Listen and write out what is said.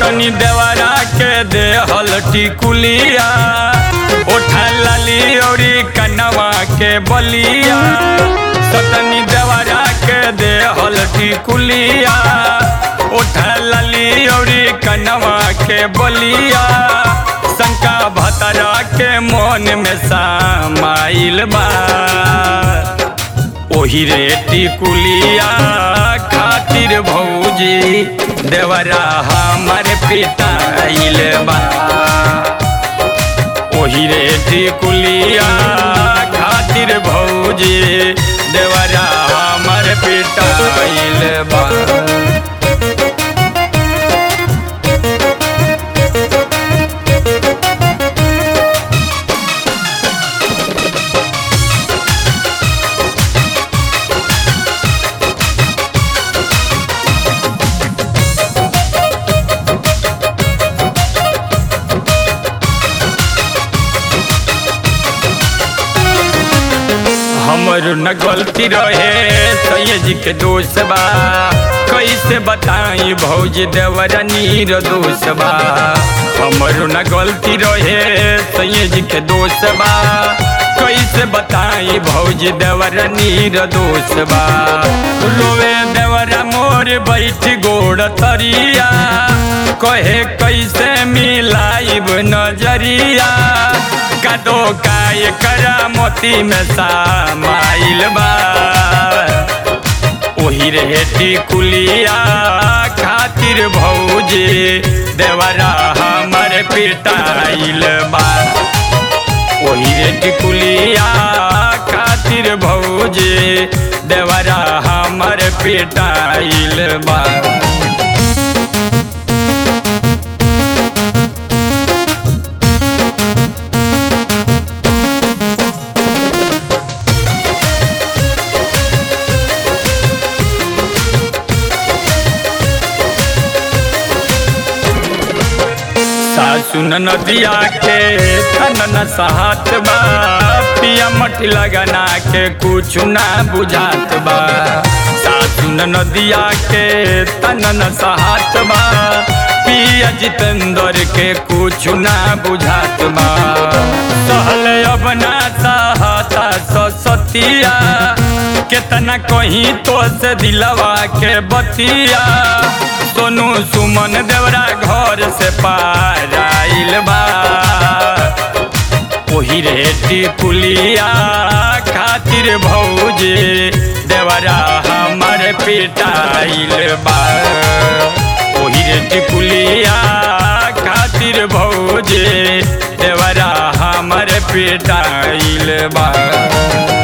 सतनी देवरा के देहल टिकुलिया ओठा लाली औरी कनवा के बलिया सतनी देवरा के देहल टिकुलिया ओठा लाली औरी कनवा के बलिया शंका भतरा के मन में समाइल बा ओही रे टिकुलिया खातिर भौजी देवरा हमर पिटाइल बा ओही रे टिकुलिया खातिर भौजी देवरा हमर पिटाइल बा हमर न गलती रहे सैयद के दोष बा कैसे बताई भौज देवर नीर दोष बा हमर न गलती रहे सैयद के दोष बा कैसे बताई भौज देवर नीर दोष बा रोवे देवर मोर बैठ गोड़ तरिया कहे कैसे मिलाइब नजरिया कदो काय करा मोती में समाइल बा ओही रे टिकुलिया खातिर भौजी देवरा हमर पिटाइल बा ओही रे टिकुलिया खातिर भौजी देवरा हमर पिटाइल बा सासु नदिया के तनन साहत बा पिया मटी लगना के कुछ ना बुझात बा सासु नदिया के तनन साहत बा पिया जितेंद्र के कुछ ना बुझात बा सहल अब ना सहता सतिया केतना कहीं तो से दिलवा के बतिया सोनू सुमन देवरा घर से पार आइल बा ओही रे टिकुलिया खातिर भौजी देवरा हमर पिटाइल बा ओही रे टिकुलिया खातिर भौजी देवरा हमर पिटाइल बा